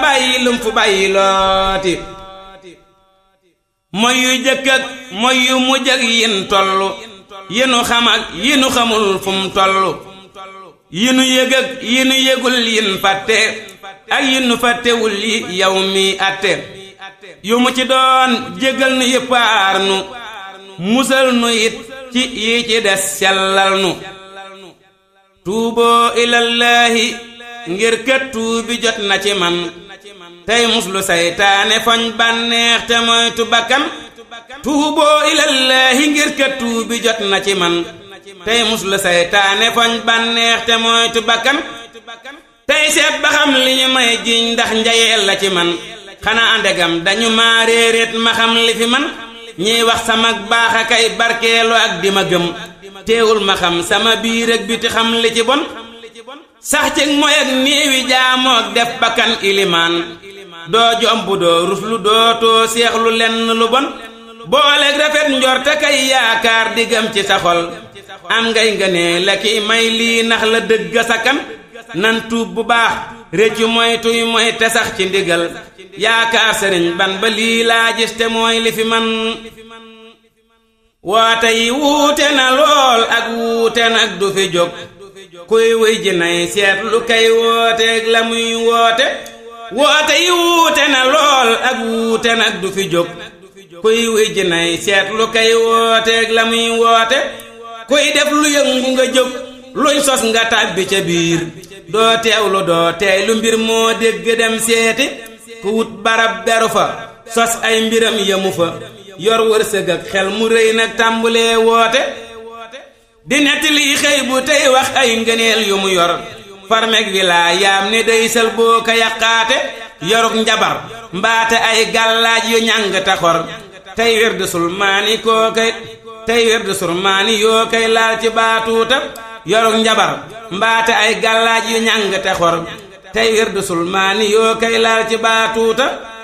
bàyyi lum fu bàyyi looti mooy yu jëkk ak mooy yu mujj ak yin tollu yi nu xam ak yi nu xamul fu mu tollu yi nu yëg ak yi nu yëgul yin fàtte ak yi nu fàttewul yi yow mi atte yu mu ci doon jégal nu yëppaar nu musal nu it ci yi ci des sellal nu tuuboo ilallaahi ngir kët tuubi jot na ci man tey muslu saytaane foñ bànneex te moytu bakkan tuuboo ilallaahi ngir kët tuubi jot na ci man tey muslu saytaane foñ bànneex te moytu bakkan tey seet ba xam li ñu may jiñ ndax njayeel la ci man xanaa ndegam dañu maa réeréet ma xam li fi man ñiy wax sama baax a kay barkeelu ak di ma gëm teewul ma xam sama biir ak biti xam li ci bon sax ci mooy ak néewi jaamook def bakkan ilimaan doo jomb doo ruslu doo too seexlu lenn lu bon booleeg rafet njorte kay yaakaar diggam ci sa xol am ngay ngënee la ki may lii nax la dëgg sa kan nan tuub bu baax réccu mooy tuy mooy te sax ci ndigal yaakaar sëriñ ban ba lii laa gis te mooy li fi man woote yi wuute na lool ak wuute nag du fi jóg kuy wuy ji nay seet lu kay wooteeg la muy woote woote yi wuute na lool ak wuute nag du fi jóg kuy wuy ji nay seet lu kay wooteeg la muy woote kuy def lu yëngu nga jóg luñ sos nga tàbbi ca biir doo teewlu doo teey lu mbir moo dégg dem seeti ku wut barab beru fa sos ay mbiram yemu fa yor wërsëg ak xel mu rëy nag tàmbulee woote di nettali xëy bu tey wax ay ngëneel yu mu yor farmeg wilaayaam ne day sal boo ko yàqaate yoruk njabar mbaate ay gàllaaj yu ñàng taxor tey wérdu sulmaani koo kay tey wérdu sulmaani yoo kay laal ci baatuuta yoruk njabar mbaate ay gàllaaj yu ñàng taxor tey wérdu sulmaani yoo kay laal ci baatuuta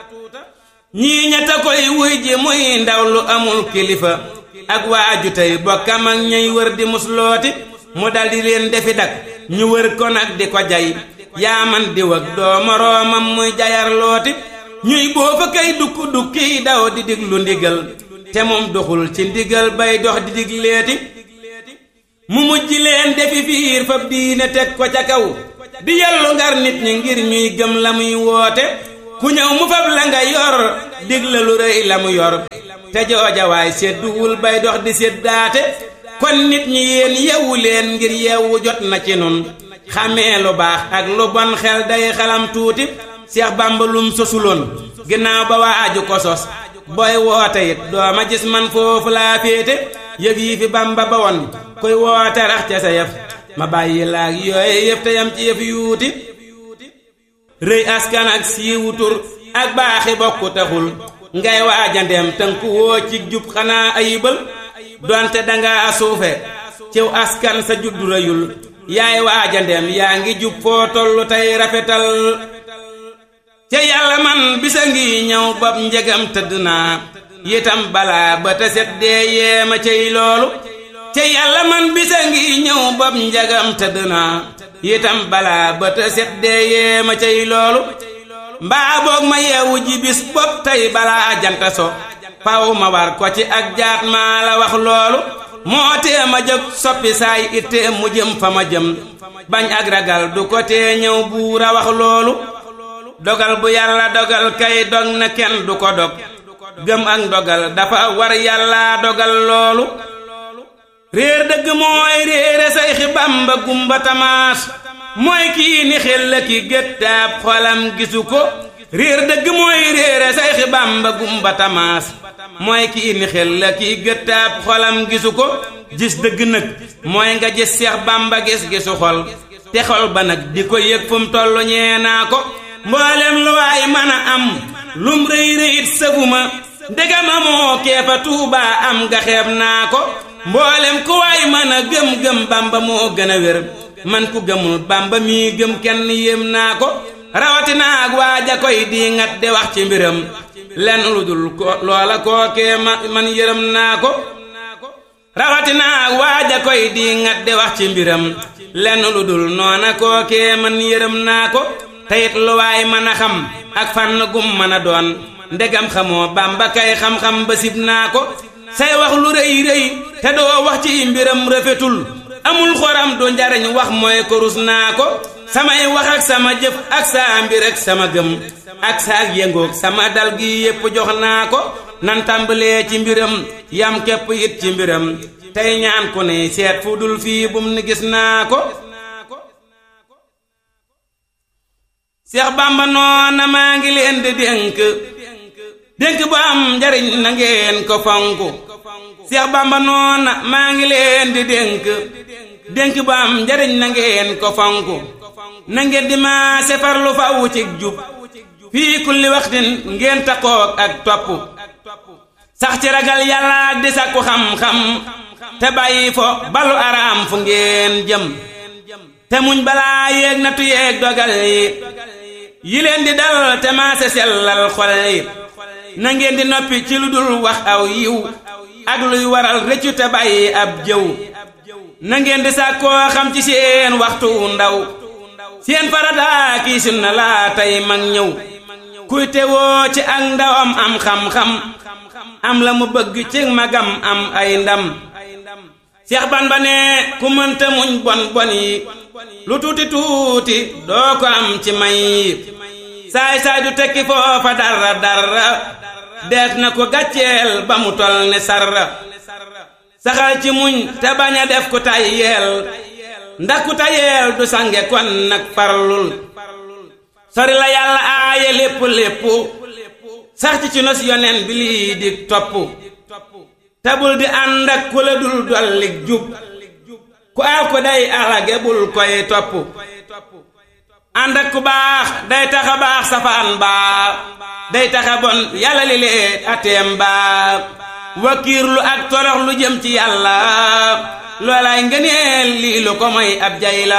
ñii ñetta koy wuy ji muy ndaw lu amul kilifa ak waaju tey bokkam ak ñuy wër di muslooti mu daldi leen defi dak ñu wër ko nag di ko jay yaaman di wag doo moroomam muy jayar looti ñuy boofa kay dukk dukki daw di diglu ndigal te moom doxul ci ndigal bay dox di digleeti mu mujj leen defi fiir fab diine teg ko ca kaw di yellu ngar nit ñi ngir ñuy gëm la muy woote ku ñëw mu fab la nga yor digla lu rëy la mu yor te joojawaay sedduwul bay dox di seddaate kon nit ñi yéen yewu leen ngir yewu jot na ci nun xamee lu baax ak lu bon xel day xalam tuuti Seex Bàmba lum sosuloon ginnaaw ba waa aju ko sos booy woote it dooma gis man foofu laa féete yëf yi fi Bàmba ba woon koy woote rax ca sa yëf ma bàyyi laag yooye yëf te yam ci yëf yuuti rëy askan ak siiwu tur ak baaxi bokku taxul ngay waaja ndem tënku woo ci jub xanaa ayibal donte danga suufe ciw askan sa juddu rëyul yaay waaja ndem yaa ngi jub foo tollu tey rafetal ca yàlla man bisa ngi ñëw bopp njegam tëdd naa yitam balaa ba te set dee yeema cey loolu ca yàlla man bisa ngi ñëw bopp njegam tëdd naa yitam balaa ba te set dee yeema cey loolu mbaa boog ma yeewu ji bis bopp tey balaa janta so faw ma war ko ci ak jaat maa la wax loolu moo tee ma jóg soppi saay ittee mu jëm fa ma jëm bañ ak ragal du ko tee ñëw buura wax loolu dogal bu yàlla dogal kay dog na kenn du ko dog gëm ak dogal dafa war yàlla dogal loolu réer dëgg mooy réere say xi Bàmba gumba tamaas mooy kii ni xel la ki gëttaab xolam gisu ko réer dëgg mooy réere say xi Bàmba gumba tamaas mooy kii ni xel la ki gëttaab xolam gisu ko gis dëgg nag mooy nga gis Seex Bàmba gis gisu xol te xol ba nag di ko yëg fu mu tollu ñee naa ko mboolem lu waay mën a am lum rëy rëyit sëfuma ndegam amoo keefa tuubaa am nga xeeb naa ko mboolem ku waay mën a gëm-gëm bamba moo gën a wér man ku gëmul bamba mii gëm kenn yéem naa ko rawatina ak waaja koy di ngat de wax ci mbiram lenn lu dul ko loola kookee man yërëm naa ko rawatina ak waaja koy di ngat de wax ci mbiram lenn lu dul noona kookee man yërëm naa ko teyit lu waay mën a xam ak fànn gum mën a doon ndegam xamoo bamba kay xam-xam ba sib naa ko say wax lu rëy rëy te doo wax ci mbiram rafetul amul xoram du njariñ wax mooy ko rus naa ko samay wax ak sama jëf ak saa mbir ak sama gëm ak saa yëngoog sama dal gi yépp jox naa ko nan tàmbalee ci mbiram yam képp it ci mbiram tey ñaan ku ne seet fu dul fii bum ni gis naa ko Seex Bàmba noona maa ngi leen di dénk dénk bu am njariñ na ngeen ko fonk Seex Bàmba noona maa ngi leen di dénk dénk bu am njariñ na ngeen ko fonk na ngeen di maa sefarlu faw ci jub fii kulli waxtin ngeen taxoog ak topp sax ci ragal yàlla di sakku xam-xam te bàyyi fo balu araam fu ngeen jëm te muñ balaa yéeg natu yéeg dogal yi yi leen di dal te maase sellal xol yi na ngeen di noppi ci lu dul wax aw yiw ak luy waral rëccu te bàyyi ab jëw na ngeen di sàkkoo xam ci seen waxtu ndaw seen farata kii sunna laa tey mag ñëw kuy tewoo ci ak ndawam am xam-xam am la mu bëgg ci magam am ay ndam Seex Bamba ne ku mënta muñ bon bon yi lu tuuti tuuti doo ko am ci may yi saay saay du tekki foofa dara dara deet na ko gàcceel ba mu tol ne sarra saxal ci muñ te bañ a def ku tayyeel ndax ku tayyeel du sange kon nag farlul sori la yàlla aaye lépp lépp sax ci ci nos yonen bi lii di topp tabul di ànd ak ku la dul dollik jub ku aw ko day alage bul koy topp ànd ak ku baax day taxa baax safaan baa day taxa bon yàlla li lee ateem baa wakiirlu ak torox lu jëm ci yàlla loolaay ngëneel lii lu ko moy ab jay la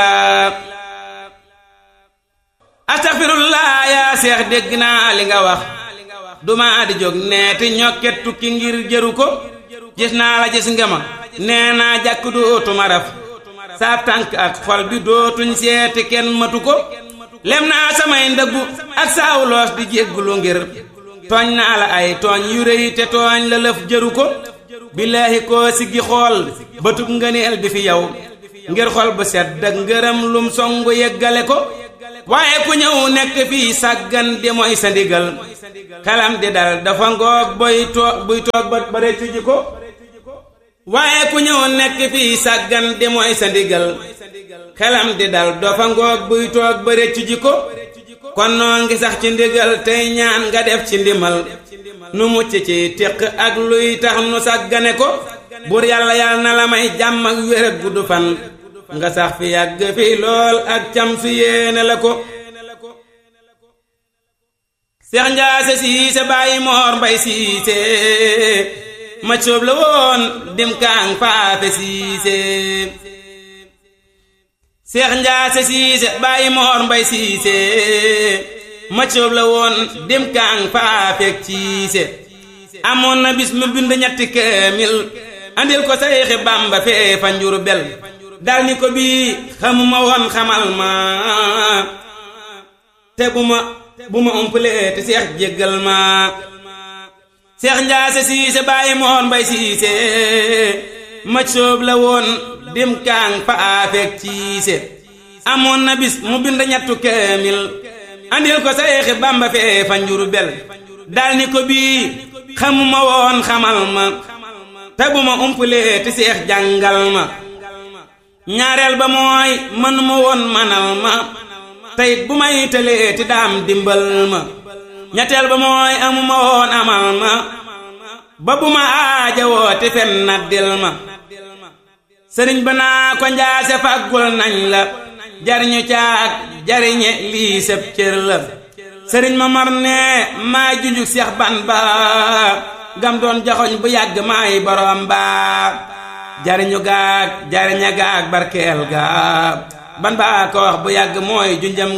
astaxfirullah yaa seex dégg naa li nga wax duma di jóg neeti ñokket tukki ngir jëru ko gis naa la gis nga ma nee naa jàkk dootuma raf saab tànk ak xol bi dootuñ seeti kenn matu ko lem naa samay ndëggu ak saawuloos di jéggulu ngir tooñ naa la ay tooñ yu rëy te tooñ la lëf jëru ko billaahi koo siggi xool bëtub ngëneel bi fi yow ngir xol bu sedd ak ngërëm lum songu yeggale ko waaye ku ñëw nekk fii sàggan di mooy sa ndigal xelam di dal dafa ngoog boy toog buy toog ba réccu ji ko waaye ku ñëw nekk fii sàggan di mooy sa ndigal xelam di dal dafa ngoog buy toog ba réccu ji ko kon noo ngi sax ci ndigal tey ñaan nga def ci ndimal nu mucc ci téq ak luy tax nu sàggane ko bur yàlla yàlla na la may jàmm ak wér ak gudd fan nga sax fi yàgg fi lool ak cam su yéene la ko seex njaase siise bàyyi moor mbay siise ma coob la woon dim kaang faafe siise seex njaase siise bàyyi moor mbay siise ma coob la woon dim kaang faafeek siise amoon na bis mu bind ñetti kaamil andil ko sayxi bamba fee fa njuru bel dal ni ko bii xamuma woon xamal ma te bu ma bu ma umpalee te seex jéggal ma seex njaase siise bàyyi moon mbay siise ma soob la woon dim kaang fa aafeek ciise amoon na bis mu bind ñettu kaamil andil ko sayxi bamba fee fa njuru bel dal ni ko bii xamuma woon xamal ma te bu ma umpalee te seex jàngal ma ñaareel ba mooy mënuma woon manal ma teyit bu may tëlee ti daam dimbal ma ñetteel ba mooy amuma woon amal ma ba bu ma aaja woo te fen naddil ma sëriñ ba naa ko njaase fàggul nañ la jariñu caag jariñe lii sëb cër la sëriñ ma mar ne maa junjuk seex ban ba gam doon jaxoñ bu yàgg maay borom ba jariñu gaag jariña gaag barkeel gaag ban baa ko wax bu yàgg mooy junjam